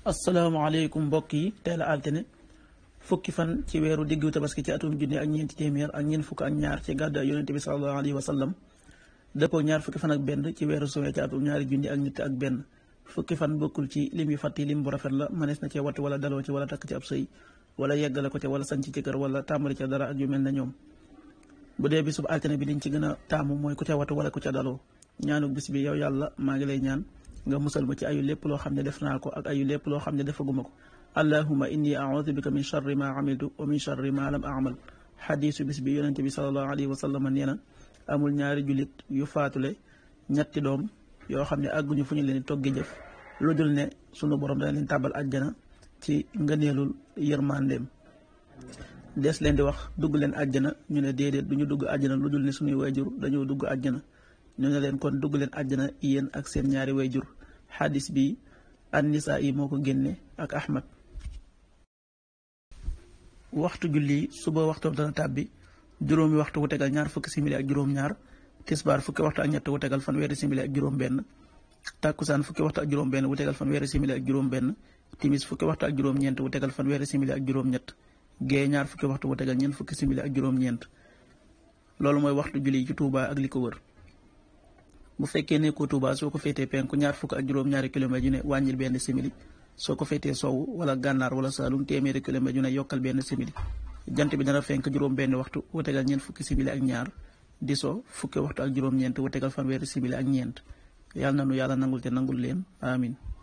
asalaamaaleykum mbokk yi teel a altine fukki fan ci weeru diggu tabaski ci atum junni ak ñeenti téeméer ak ñeent fukk ak ñaar ci gàddaay yonente bi sallallahu alayhi wa sallam dëppoo ñaar fukki fan ak benn ci weeru suwee ci atum ñaari junni ak nit ak benn fukki fan bokkul ci lim yu fàtti lim bu rafet la mënees na cee wattu wala daloo ci wala takk ci ab sëy wala yeggale ko ca wala sanc ci kër wala tàmbali ca dara ak yu mel na ñoom bu dee bisub altine bi liñ ci gën a taamu mooy ku ca wattu wala ku ca daloo ñaanu bis bi yow yàlla maa ngi lay ñaan nga musal ma ci ayu lépp loo xam ne def naa ko ak ayu lépp loo xam ne defaguma ko allahuma inni audu bika min charri ma amiltu wa min charri ma lam amal xadiisu bis bi yonente bi salallahu alayhi wa sallam nee na amul ñaari jullit yu faatule ñetti doom yoo xam ne àgguñu fu ñu leen toggi jëf lu dul ne sunu borom dana leen tàbbal àjjana ci ngëneelul yërmandeem des leen di wax dugg leen àjjana ñu ne déedéet du ñu dugg àjjana lu dul ne suñuy wayjur dañoo dugg àjjana ñu ne leen kon dugg leen àjjana yéen ak seen ñaari wayjur xadis bi an-Nisaa yi moo ko génne ak Ahmad waxtu julli suba waxtoom dana tàbbi juróomi waxtu wu tegal ñaar fukki simili ak juróom-ñaar tisbaar fukki waxtu ak ñett wu tegal fanweeri simili ak juróom-benn tàkkusaan fukki waxtu ak juróom-benn wu tegal fanweeri simili ak juróom-benn timis fukki waxtu ak juróom-ñeent wu tegal fanweeri simili ak juróom-ñett gée ñaar fukki waxtu wu tegal ñeent fukki simili ak juróom-ñeent loolu mooy waxtu julli ci Tuuba ak li ko wër. bu fekkee nekkoo Tuuba soo ko féetee penku ñaar fukk ak juróom-ñaari kilomètres yu ne wàññil benn simili soo ko féetee sow wala gànnaar wala saalum téeméeri kilomètres yu ne yokkal benn simili jant bi dana fenk juróom benn waxtu wu tegal ñeent fukki simili ak ñaar di so fukki waxtu ak juróom-ñeent wu tegal fanweeri simili ak ñeent yàlla na nu yàlla nangul te nangul leen amin